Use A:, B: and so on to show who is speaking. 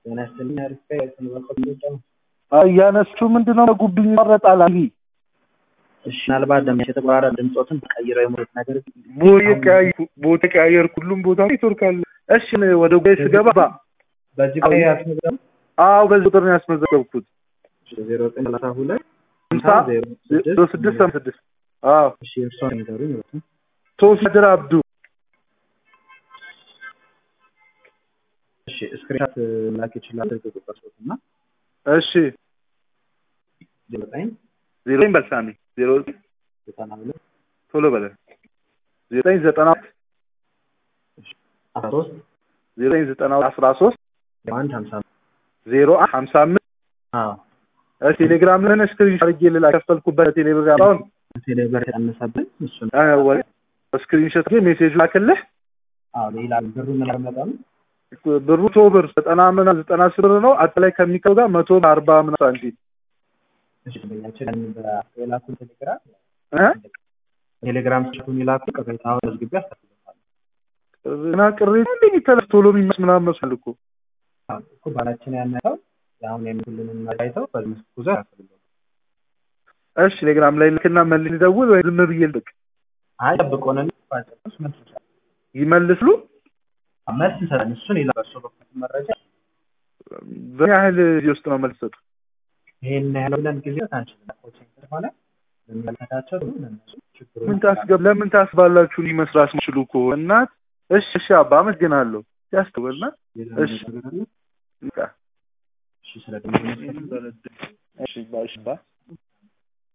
A: ጤና ይስጥልኝ። አሪፍ ስንበቀል
B: እያነሱ ምንድነው ጉብኝ ይመረጣል። አይ
A: እሺ፣ ምናልባት ደምያቸው የተቆራረጠ ድምፆትን ቀይረው የሙሉት ነገር
B: ቦታ ቀያየር ሁሉም ቦታ ኔትወርክ አለ። እሺ ወደ ጉዳይ ስገባ
A: በዚህ ላይ ያስመዘገቡ
B: አዎ በዚህ ቁጥር ነው ያስመዘገብኩት
A: ዜሮ ዘጠኝ ሰላሳ ሁለት
B: ሀምሳ ዜሮ ስድስት ሀምሳ ስድስት አዎ
A: እሺ፣ እርስዎን ንገሩኝ። ሁለቱም
B: ሶፊድር አብዱ
A: እሺ፣ ስክሪንሻት ላክ ይችላል። ስልክ ቁጥር ሶት እና
B: እሺ
A: ዜሮ ዘጠኝ
B: ዜሮ ዘጠኝ በልሳሚ ዜሮ
A: ዘጠና ሁለት
B: ቶሎ በለ ዜሮ ዘጠኝ ዘጠና
A: አስራ ሶስት
B: ዜሮ ዘጠኝ ዘጠና አስራ ሶስት
A: አንድ ሀምሳ
B: ዜሮ ሀምሳ አምስት
A: አዎ
B: ቴሌግራም ለን ስክሪን አድርጌ ልላ ከፈልኩበት ቴሌግራም አሁን
A: ቴሌብር ያነሳብን እሱን
B: ስክሪን ሾት ሜሴጅ ላክልህ።
A: አዎ ሌላ ብሩ ምን ያመጣሉ?
B: ብሩ ቶ ብር ዘጠና ምና ዘጠና አስር ብር ነው። አጠቃላይ ከሚከው ጋር መቶ አርባ ምና ሳንቲም
A: እሺ ደንበኛችን የላኩን ቴሌግራም
B: እ
A: ቴሌግራም ስልኩን የላኩ ቅሬታውን መዝግቤ አስተላልፋለሁ።
B: እና ቅሬታ እንደ የሚተላለፍ ቶሎ የሚመስ ምናምን መስል እኮ
A: አዎ እኮ ባላችን ያነሳው አሁን የሚሉንን መራይተው በዚህ መስክ ጉዞ ያስፈልጋል።
B: እሺ ቴሌግራም ላይ ልክና መልስ ልደውል ወይ ዝም ብዬ ልቅ
A: አይ ጠብቆንን ባልጨርስ መልስ እንሰጣለን።
B: ይመልስሉ
A: መልስ እንሰጣለን። እሱን ሌላ በእርሶ በኩል መረጃ
B: በምን ያህል ጊዜ ውስጥ ነው መልስ ሰጡ?
A: ይሄን ያህል ብለን ጊዜ አንችልም። ኮችንግ ስለሆነ ለሚመለከታቸው ደግሞ ለእነሱ ችግሩ
B: ምን ታስገብ ለምን ታስባላችሁ? እኔ መስራት መስሉ እኮ እናት። እሺ እሺ አባ አመሰግናለሁ። ያስተውልና እሺ
A: ነገር አለ።
B: በቃ
A: እሺ ስለ ደግሞ
B: እሺ ባሽ ባ